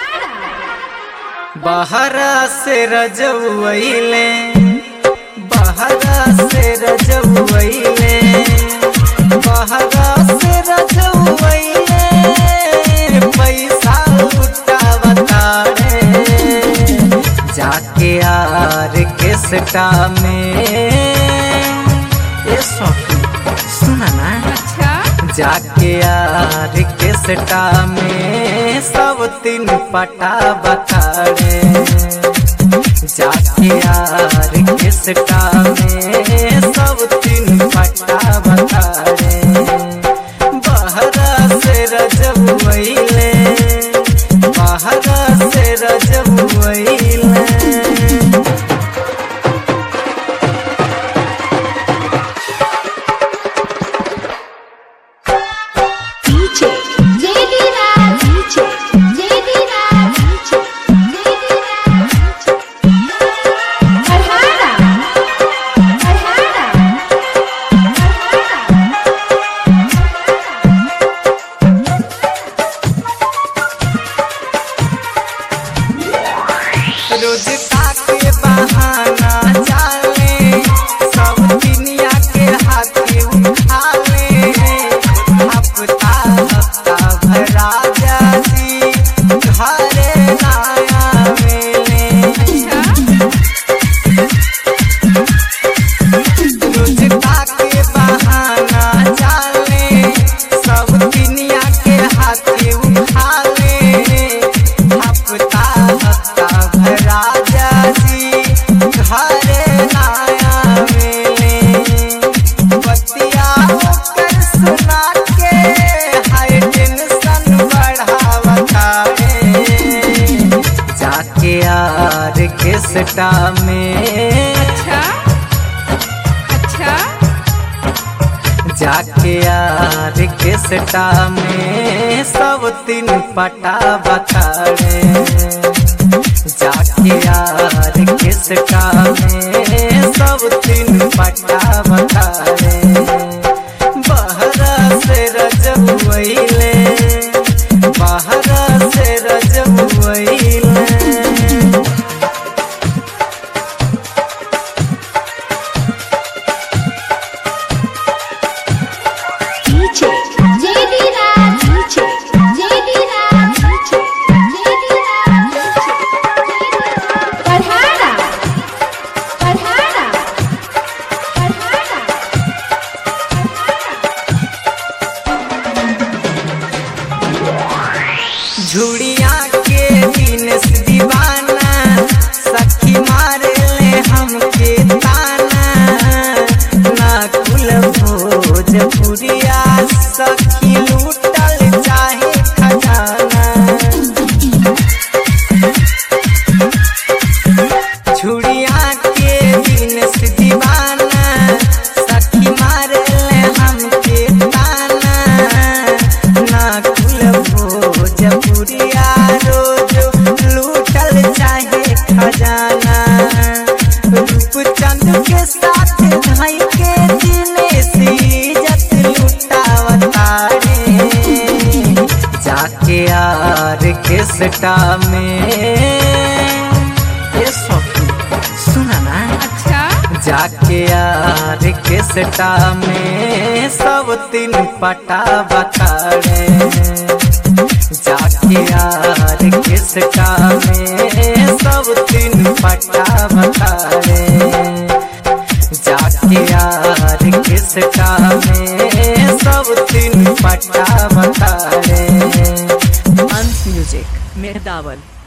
बहरा से रजवैले बहरा से रजवैले बहरा से रजवैले पैसा उठावता रे जाके यार के सटा में ये सौखी सुना ना अच्छा जाके यार के सटा में सब तीन पटा बखाड़े जाके यार के सटा में सब तीन पटा बखाड़े बहरा से रजब वैले बहरा से रजब वैले DJ JD Raj DJ JD Raj DJ JD Raj Farhana Farhana रोज के बहाना चाले सब दुनिया के हाथी उठाले हफ्ता हफ्ता भरा जाती घरे नया मेले रोज के बहाना चाले सब दुनिया के हाथी उठाले हफ्ता हफ्ता भरा जाती घरे नया मेले बतिया कर सुना के हाय टेंशन बढ़ावता रे जाके यार के सटा में अच्छा अच्छा जाके यार के सटा में सब तीन पटा बखाड़े जाके यार के सटा में सब तीन पटा बखाड़े बहरा से रजब वैले बहरा से रजब वैले DJ JD Raj DJ JD Raj DJ JD Raj Farhana Farhana Farhana झुड़िया के दिन से दीवाना सखी मारे ले हमके ताना ना कुल भोजपुरिया सखी लूटल चाहे खजाना झुड़िया के दिन से दीवाना सखी मारे ले हमके ताना ना कुल भोजपुरिया रोज लूटल चाहे खजाना रूपचंद के साथ भाई के दिने से इज्जत लुटावता रे जाके यार के सटा में ये सौखी सुना ना अच्छा जाके यार के सटा में सब तीन पटा बखाड़े जाके यार के सटा में सब तीन पटा बखाड़े जाके यार के सटा में सब तीन पटा बखाड़े अंश म्यूजिक मेहदावल